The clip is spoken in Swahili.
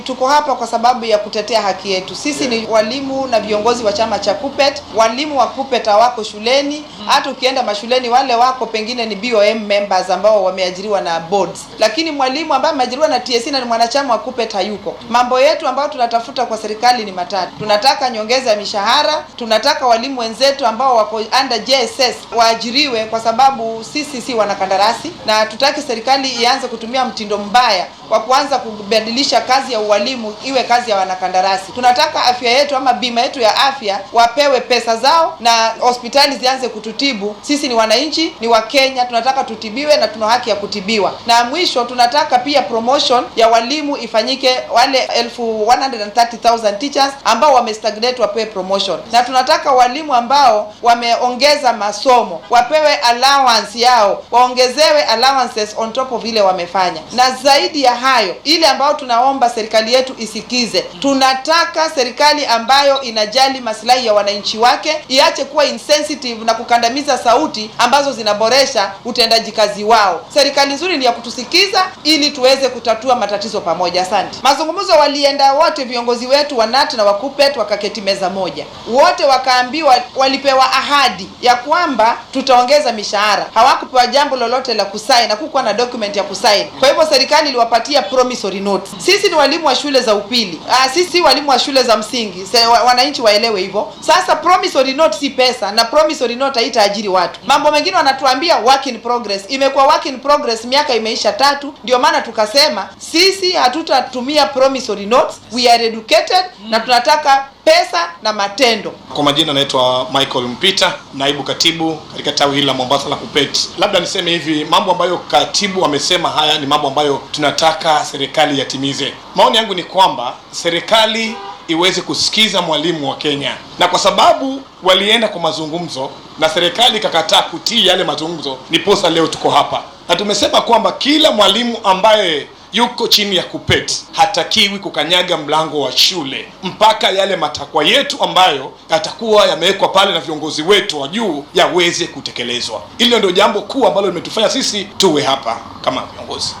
Tuko hapa kwa sababu ya kutetea haki yetu. Sisi ni walimu na viongozi wa chama cha KUPPET. Walimu wa KUPPET hawako shuleni, hata ukienda mashuleni wale wako pengine ni BOM members ambao wameajiriwa na boards, lakini mwalimu ambaye ameajiriwa na TSC na ni mwanachama wa KUPPET hayuko. Mambo yetu ambayo tunatafuta kwa serikali ni matatu. Tunataka nyongeza ya mishahara, tunataka walimu wenzetu ambao wako under JSS waajiriwe, kwa sababu sisi si wanakandarasi, na tutaki serikali ianze kutumia mtindo mbaya wa kuanza kubadilisha kazi ya ualimu iwe kazi ya wanakandarasi. Tunataka afya yetu ama bima yetu ya afya wapewe pesa zao na hospitali zianze kututibu. Sisi ni wananchi, ni Wakenya, tunataka tutibiwe na tuna haki ya kutibiwa. Na mwisho tunataka pia promotion ya walimu ifanyike, wale elfu 130,000 teachers ambao wamestagnate wapewe promotion, na tunataka walimu ambao wameongeza masomo wapewe allowance yao, waongezewe allowances on top of ile wamefanya, na zaidi ya hayo ile ambayo tunaomba serikali yetu isikize, tunataka serikali ambayo inajali maslahi ya wananchi wake, iache kuwa insensitive na kukandamiza sauti ambazo zinaboresha utendaji kazi wao. Serikali nzuri ni ya kutusikiza ili tuweze kutatua matatizo pamoja. Asante. Mazungumzo walienda wote viongozi wetu wa KNUT na wa KUPPET wakaketi meza moja, wote wakaambiwa, walipewa ahadi ya kwamba tutaongeza mishahara. Hawakupewa jambo lolote la kusaini, hakukuwa na document ya kusaini. Kwa hivyo serikali iliwapatia promissory note. Sisi ni walimu wa shule za upili, ah, sisi si walimu wa shule za msingi. Se, wa, wananchi waelewe hivyo. Sasa promissory note si pesa, na promissory note haitaajiri watu. Mambo mengine wanatuambia work in progress. Imekuwa work in progress miaka imeisha tatu, ndio maana tukasema sisi hatutatumia promissory notes, we are educated na tunataka pesa na matendo. Kwa majina naitwa Michael Mpita, naibu katibu katika tawi hili la Mombasa la KUPPET. Labda niseme hivi, mambo ambayo katibu amesema haya ni mambo ambayo tunataka serikali yatimize. Maoni yangu ni kwamba serikali iweze kusikiza mwalimu wa Kenya, na kwa sababu walienda kwa mazungumzo na serikali ikakataa kutii yale mazungumzo, niposa leo tuko hapa na tumesema kwamba kila mwalimu ambaye yuko chini ya KUPPET hatakiwi kukanyaga mlango wa shule mpaka yale matakwa yetu ambayo yatakuwa yamewekwa pale na viongozi wetu wa juu yaweze kutekelezwa. Hilo ndio jambo kuu ambalo limetufanya sisi tuwe hapa kama viongozi.